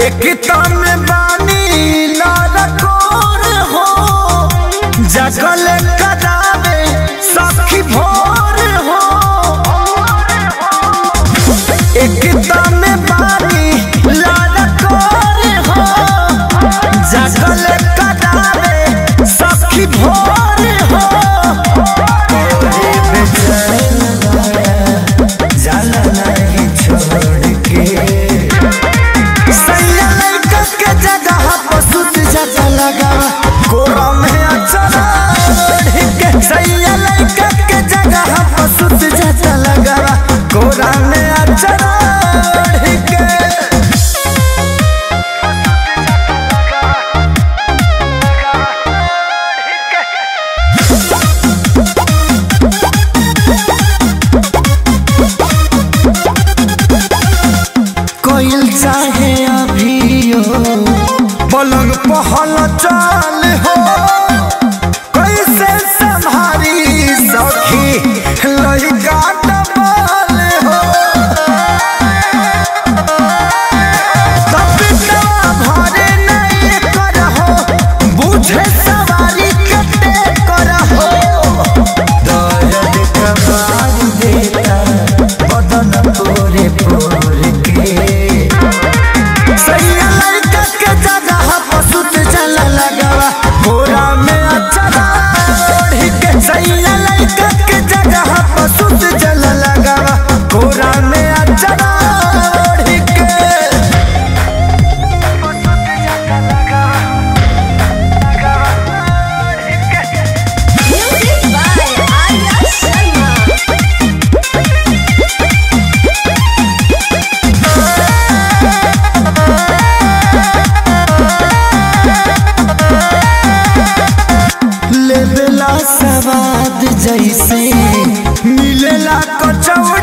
एकता में बानी लड़कोर हो जगल करावे सखी भोर हो एकता में बानी लड़कोर हो जगल करावे सखी भोर हो तोरे बेचैन जाला नहीं छोड़ के सैया लड़का के जगह पर सुत जाता लगा कोरा में अचरा के सैया लड़का के जगह पर सुत जाता लगा कोरा में अचरा के कोयल चाहे अभियो पलंग पहल चाल हो कैसे संभारी सखी लड़का डबल हो तब बिटवा भरे नहीं करहो बुझे सवारी कटे करहो दर्द कबार देता बदन पूरे पूरे के सैया लड़का के जगह पर सुत चला लगावा बोरा में अचरा ओढ़ी के सैया लड़का के जगह पर सुत चला लगावा बोरा में अचरा ओढ़ी के Music by Arya Sharma. लेबेला सवाद जैसे मिलेला कचौड़ी